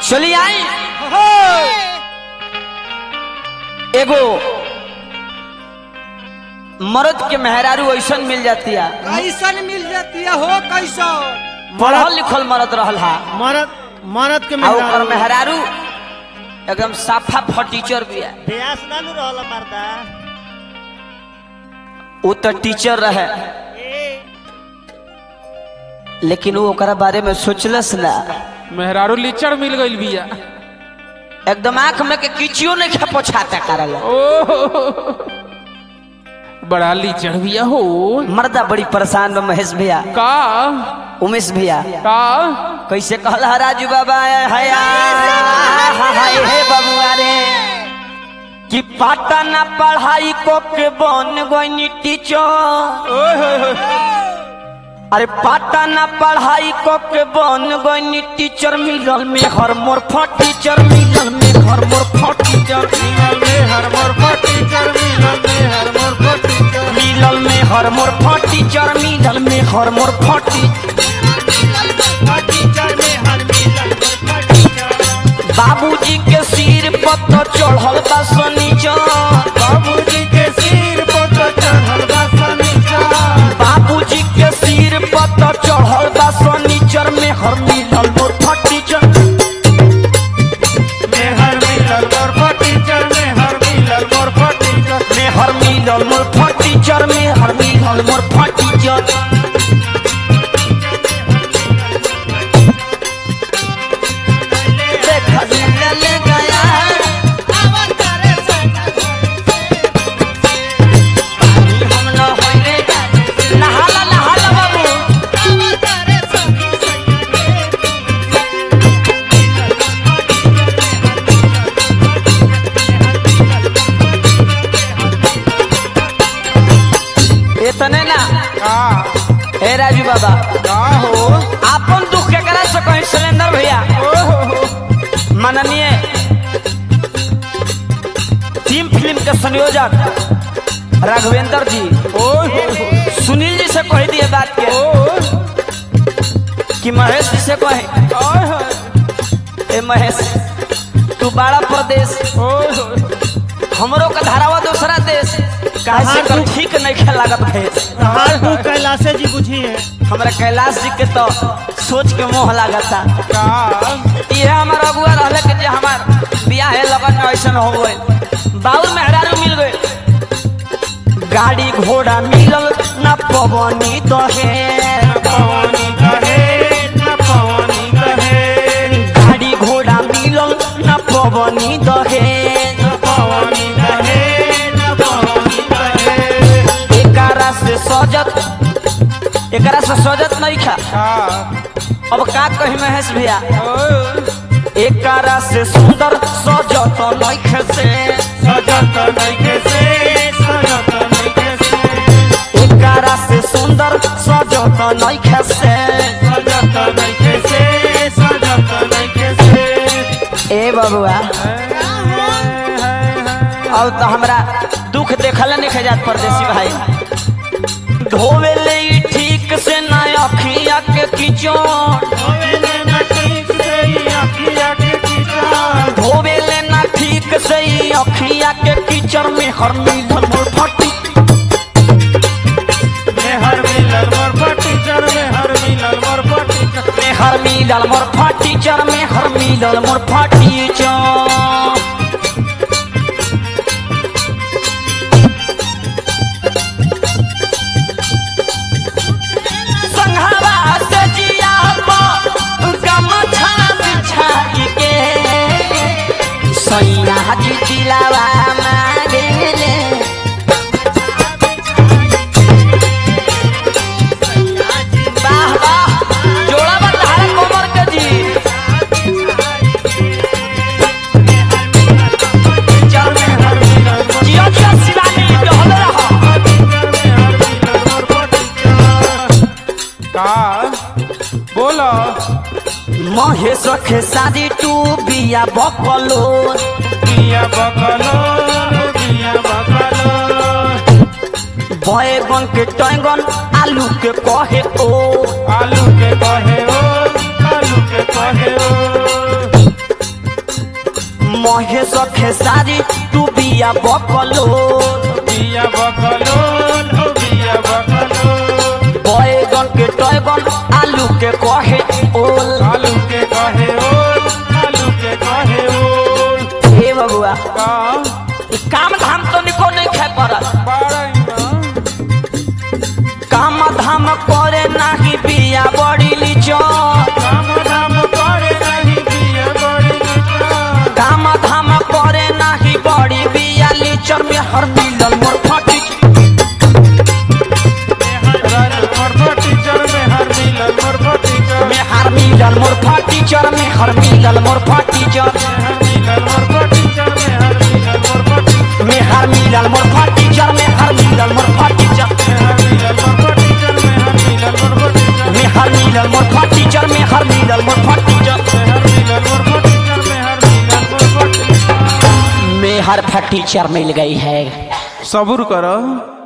चली आई एगो मर्द के मेहरारू ऐसन मिल जाती है कैसन मिल जाती है हो कैसो पढ़ल लिखल मर्द रहल हा मरद मरद के आ ओकर मेहरारू मेहरारू एकदम साफा फटीचर भी है ब्यास ना नु रहल मर्दा वो तो टीचर रहे लेकिन वो ओकरा बारे में सोचलस ना मेहरारू लिचड़ मिल गईल बिया एकदम आंख में के किचियो नहीं खा पोछाता करल ओ बड़ा लिचड़ बिया हो मर्दा बड़ी परेशान बा महेश भैया का उमेश भैया का कैसे कहल हा राजू बाबा हया हाय हे बबुआ रे कि पाटा ना पढ़ाई को के बन गई टीचर ओए होए होए अरे पाटा ना पढ़ाई को के बन गई टीचर मिलल में हर मोर टीचर मिलल में हर मोर टीचर मिलल में हर मोर पर टीचर मिलल में हर मोर पर टीचर मिलल में हर मोर टीचर मिलल में हर मोर टीचर में हर मिलल पर टीचर बाबूजी के सिर पर तो चढ़ल बा सनीचर बाबूजी के सिर पर तो चढ़ल बा सनीचर बाबूजी के सिर पर तो चढ़ल बा सनीचर में हर मिलल मोर टीचर में हर मिलल मोर पर टीचर में हर मिलल मोर पर टीचर में हर मिलल मोर टीचर में हर मिलल मोर टीचर देखा ले गया हम न होइले नहाला नहाला बाबू इतने ना का हे राजू बाबा का हो आपन दुख केकरा से कहीं सिलेंडर भैया ओ हो हो माननीय टीम फिल्म के संयोजक राघवेंद्र जी ओए होए होए सुनील जी से कह दिए बात के ओ कि महेश जी से कहे ओए होए ए महेश तू बड़ा प्रदेश ओए होए हमरो का धारावा दूसरा देश काहे से कर ठीक नहीं खेल लागत भैंस हाल तू कैलाशे जी बुझी है हमरा कैलाश जी के तो सोच के मोह लागता का ये हमार अगुआ रहले के जे हमार बियाह है लगन में ऐसन हो गए बाउल मेहरारू मिल गए गाड़ी घोड़ा मिलल ना पवनी दहे पवनी कहे न पवनी कहे गाड़ी घोड़ा मिलल ना पवनी दहे न पवनी कहे न पवनी कहे एकरा से सजत एकरा से सजत नहीं खा का अब का कही महेश भैया ओए एकरा से सुंदर सजत नहीं से सजत नइखे से सजत नइखे से एकरा से सुंदर सजत नहीं से सजत नइखे से सजत नइखे से ए बबुआ अब तो हमरा दुख देखल नहीं खजात परदेसी भाई धोवे ले ई ठीक से ना अखिया के किचो होवेले न ठीक से ही अखिया के कीचड़ धोवे ले ना ठीक से ई अखिया के कीचड़ में हर मिलल मोर फटी में हर मिलल मोर पर टीचर में हर मिलल मोर पर टीचर में हर मिलल मोर फटी चर में हर मिलल मोर फटी चर संघवा से जिया पर गमछा बिछाई के सैया जी दिलावा मांगेले वाह वाह जोड़ा बता कोमर के जी चल में हर मिलल जिया जिया शिवानी डहल रहा का बोलो महेश के शादी टू बिया बकलो बिया बकलो बिया बकलो बैगन के टैंगन आलू के कहे ओ आलू के कहे ओ आलू के कहे ओ महे सखे सारी तू बिया बकलो बिया बकलोल हो बिया बकलोल बैगन के टैगन आलू के कहे ओल आलू के कहे ओल आलू के कहे ओल हे बबुआ का ई काम धाम तो निको नहीं खे पड़ल बारही काम धाम करे नाही बिया बड़ी लीचन काम धाम करे नहीं बिया बड़ी नीचा काम धाम करे नाही बड़ी बिया लीचन में हर मिलल मोर फटी राजू मरबो टीचर में हर मिलल मरबो टीचर में हर मिलल मोर फटी चर में हर मिलल मोर फटी चर हर मिलल मरबो टीचर में हर मिलल मरबो टीचर में हर मिलल मोर फटी चर में हर मिलल मोर फटी चर हर मिलल मरबो टीचर में हर मिलल मरबो टीचर में हर मिलल मोर फटी चर में हर मिलल मोर फटी चर हर मिलल मरबो टीचर में हर मिलल मरबो टीचर में हर फटी चर मिल गई है सबूर करो